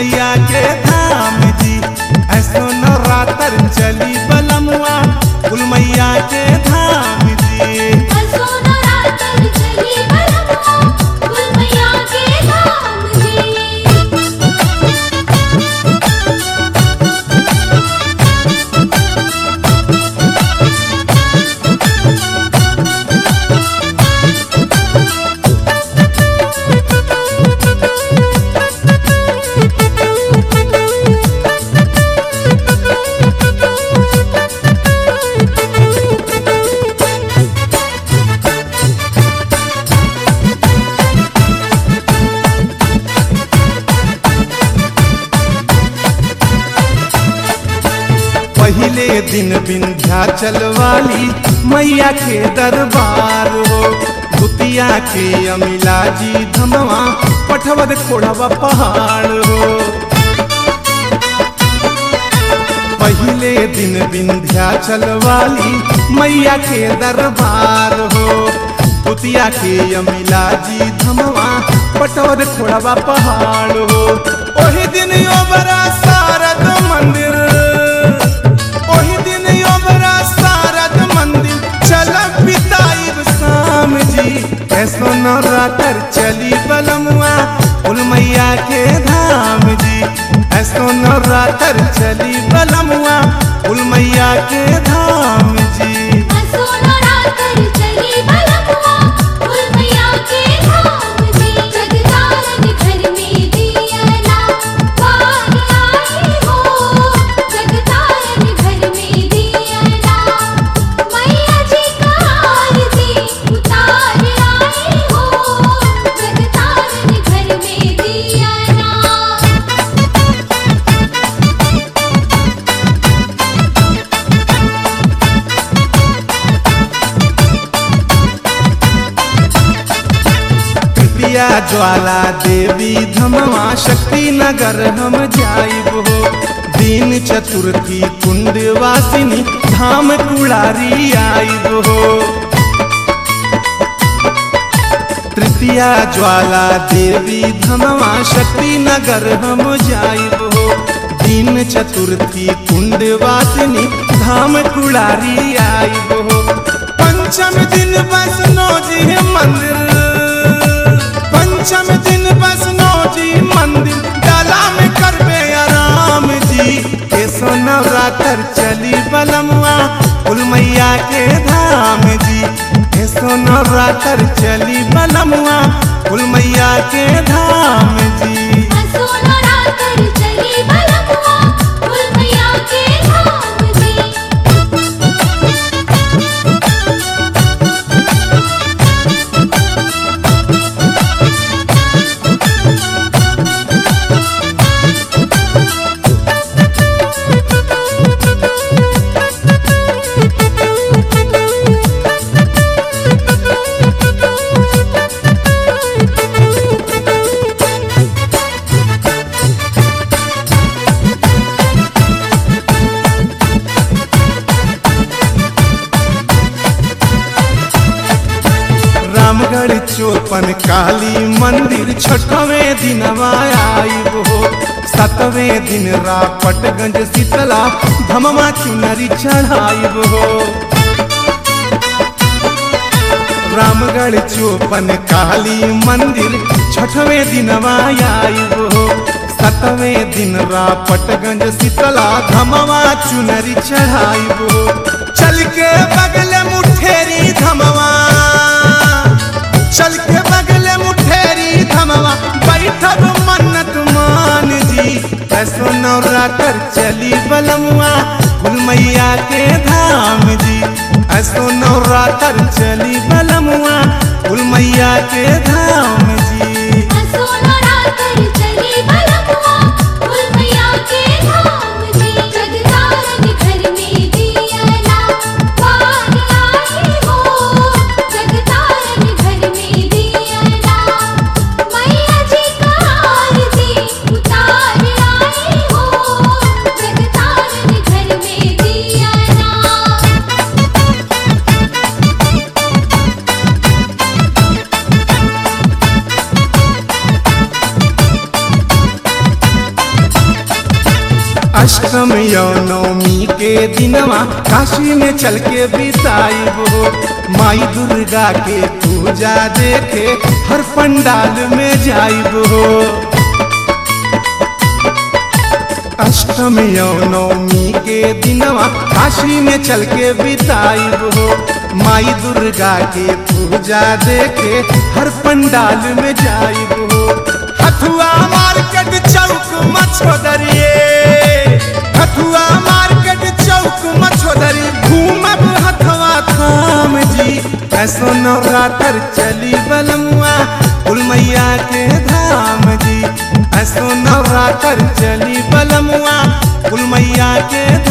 मैया के धाम जी ऐसो नवरात्र चली बलमुआ कुल मैया के धाम जी असो नवरात्र चली बलमुआ कुल मैया के धाम जी पहले दिन विंध्याचल वाली मैया के दरबार हो भूतिया के अमिला जी धमवा पठवद कोढ़वा पहाड़ हो पहले दिन विंध्याचल वाली मैया के दरबार हो भूतिया के अमिला जी धमवा पटवर खोड़वा पहाड़ हो ओही दिन ओबरा सारद मंदिर ओही दिन ओबरा सारद मंदिर चल पिताइब शाम जी ऐसो नवरात्र चली बलमुआ कुल मैया के धाम जी ऐसो नवरात्र चली बलमुआ कुल मैया के धाम जी असो नवरात्र चली बलमुआ कुल मैया के धाम जी जगदारन घर में दियना बारी आई हो जगदारन घर में दियना मैया जी का आरती उतार आई हो जगदारन घर में दियना कृपया ज्वाला देवी धमवा शक्ति नगर हम जाइब हो दीन चतुर्थी कुंड वासिनी धाम कुड़ारी आइब हो तृतीया ज्वाला देवी धमवा शक्ति नगर हम जाइब हो दीन चतुर्थी कुंड वासिनी धाम कुड़ारी आइब हो पंचम दिन वैष्णो जी मंदिर पंचम दिन वैष्णो जी मंदिर डाला में करबे आराम जी ऐसो नवरात्र चली बलमुआ कुल मैया के धाम जी ऐसो नवरात्र चली बलमुआ कुल मैया के धाम जी असो नवरात्र चली बलमुआ कुल मैया के धाम जी रामगढ़ चौपन काली मंदिर छठवें दिन आइब हो सतवें दिन रापटगंज शीतला धमवा चुनरी चढ़ाइब हो रामगढ़ चौपन काली मंदिर छठवें दिन आइब हो सतवें दिन रापटगंज शीतला धमवा चुनरी चढ़ाइब हो चल के बगल मुठेरी धमवा चल के बगले मुठेरी धमवा बैठब मन्नत मान जी ऐसो नवरात्र चली बलमुआ कुल मैया के धाम जी ऐसो नवरात्र चली बलमुआ कुल मैया के धाम जी असो नवरात्र चली बलमुआ कुल मैया के धाम जी जगदारन घर में दियना बारी आई हो जगदारन घर में दियना मैया जी का आरती उतार आई हो जगदारन घर में दियना अष्टम यौ नवमी के दिनवा काशी में चल के बिताइब हो माई दुर्गा के पूजा देखे हर पंडाल में जाइब हो अष्टम यौ नवमी के दिनवा काशी में चल के बिताइब हो माई दुर्गा के पूजा देखे हर पंडाल में जाइब हो हथुआ मार्केट चौक मछोदरिए हथुआ मार्केट चौक मछोदरी घूमब हथवा थाम जी ऐसो नवरात्र चली बलमुआ कुल मैया के धाम जी ऐसो नवरात्र चली बलमुआ कुल मैया के